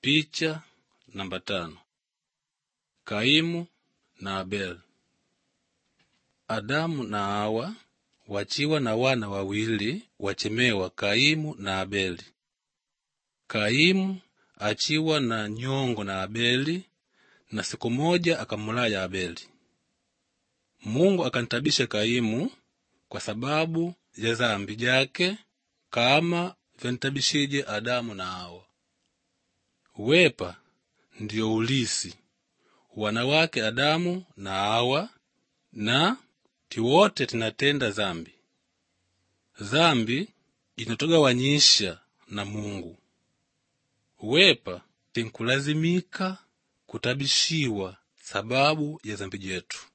Picha namba tano. Kaimu na Abeli. Adamu na Hawa wachiwa na wana wawili wachemewa Kaimu na Abeli. Kaimu achiwa na nyongo na Abeli, na siku moja akamulaya Abeli. Mungu akantabisha Kaimu kwa sababu ya zambi jake kama vyantabishije Adamu na Hawa. Wepa ndiyo ulisi wanawake Adamu na Hawa, na tiwote tinatenda zambi. Zambi inatugawanyisha na Mungu. Wepa tinkulazimika kutabishiwa sababu ya zambi jetu.